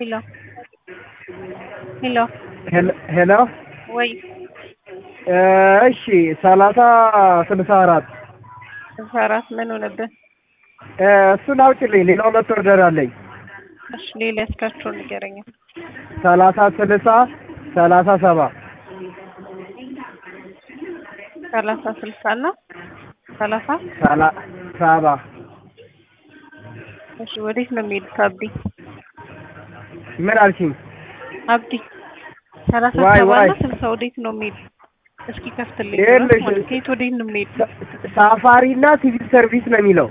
ሄሎ ሄሎ ሄሎ ወይ እሺ ሰላሳ ስልሳ አራት ስልሳ አራት ምን ሆነብህ? እሱን አውጭልኝ። ሌላው ሁለት ኦርደር አለኝ። እሺ ሌላ ያስካቸውን ንገረኝ። ሰላሳ ስልሳ ሰላሳ ሰባ ሰላሳ ስልሳ እና ሰላሳ ሰላ ሰባ እሺ ወዴት ነው የሚሄዱት? አብዲ ምን አልሽኝ? አብዲ ሰላሳ ዋይ ሰባ ዋይ እና ስልሳ ወዴት ነው የሚሄዱት? እስኪ ከፍትልኝ። ይኸውልሽ፣ ማለት ከየት ወዴት ነው የሚሄዱት? ሳፋሪ እና ሲቪል ሰርቪስ ነው የሚለው።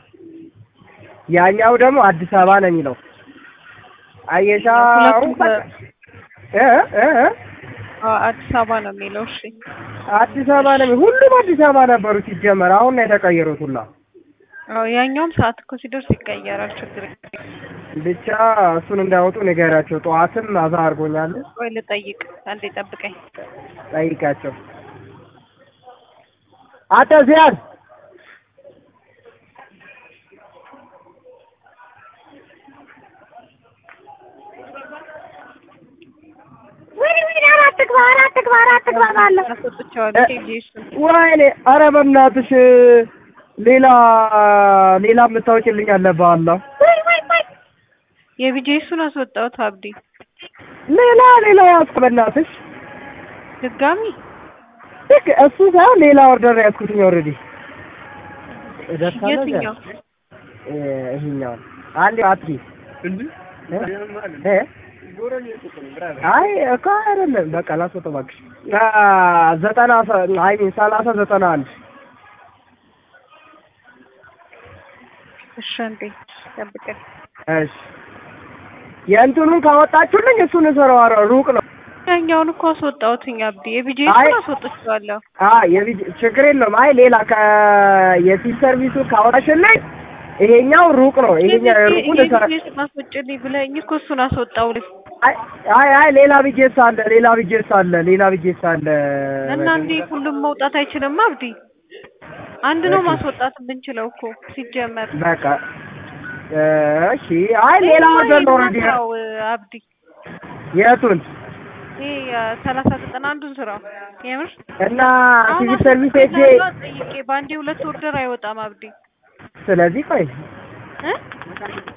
ያኛው ደግሞ አዲስ አበባ ነው የሚለው። አየሻ ሁለቱም በ- እ እ እ አዎ፣ አዲስ አበባ ነው የሚለው። እሺ አዲስ አበባ ነው የሚለው። ሁሉም አዲስ አበባ ነበሩ ሲጀመር። አሁን ነው የተቀየሩት ሁላ። አዎ ያኛውም ሰዓት እኮ ሲደርስ ይቀየራል። ችግር የለም። ብቻ እሱን እንዳያወጡ ንገራቸው። ጠዋትም አዛ አድርጎኛል። ቆይ ልጠይቅ፣ አንዴ ጠብቀኝ። ጠይቃቸው። አንተ ዚያድ ወይኔ ወይኔ አራት ግባ አራት ግባ አራት ግባ ባለው አስወጥቼዋለሁ። ኬጂ እሱን ወይኔ፣ ኧረ በእናትሽ ሌላ ሌላ የምታወጪልኝ አለ በአላህ ወይ ወይ ወይ የቢጄ እሱን አስወጣሁት። አብዲ ሌላ ሌላ ያዝኩ በእናትሽ። ድጋሚ ልክ እሱ ሳይሆን ሌላ ኦርደር ነው ያዝኩትኝ ኦልሬዲ። የትኛው ይሄኛውን አንድ አትሪ እ አይ እኮ አይደለም። በቃ ላስወጣው እባክሽ። አ ዘጠና አይ ሚን ሰላሳ ዘጠና አንድ እሺ፣ አንዴ ጠብቀኝ። እሺ የእንትኑን ካወጣችሁልኝ እሱን እሰራዋለሁ። ሩቅ ነው። ያኛውን እኮ አስወጣሁትኝ አብዲ። የቢጄ አይ- እሱን አስወጥቼዋለሁ። አ የቪዲ ችግር የለውም። አይ ሌላ ከ የፊት ሰርቪሱ ካወጣሽልኝ ይሄኛው ሩቅ ነው። ይሄኛው ሩቁን እሰራ የቢጄ እሱን አስወጭልኝ ብለኸኝ እኮ እሱን አስወጣሁልህ አይ አይ አይ ሌላ ቢጄስ አለ፣ ሌላ ቢጄስ አለ፣ ሌላ ቢጄስ አለ። እና እንዴ ሁሉም መውጣት አይችልም አብዲ። አንድ ነው ማስወጣት የምንችለው እኮ ሲጀመር። በቃ እሺ። አይ ሌላ ወደ ነው ኦልሬዲ ስራው አብዲ የቱን ይሄ ሰላሳ ዘጠና አንዱን ስራው የምር እና አሁን ሲቪል ሰርቪስ ሄጄ አስወጥቼ ጠይቄ በአንዴ ሁለት ኦርደር አይወጣም አብዲ ስለዚህ ቆይ እ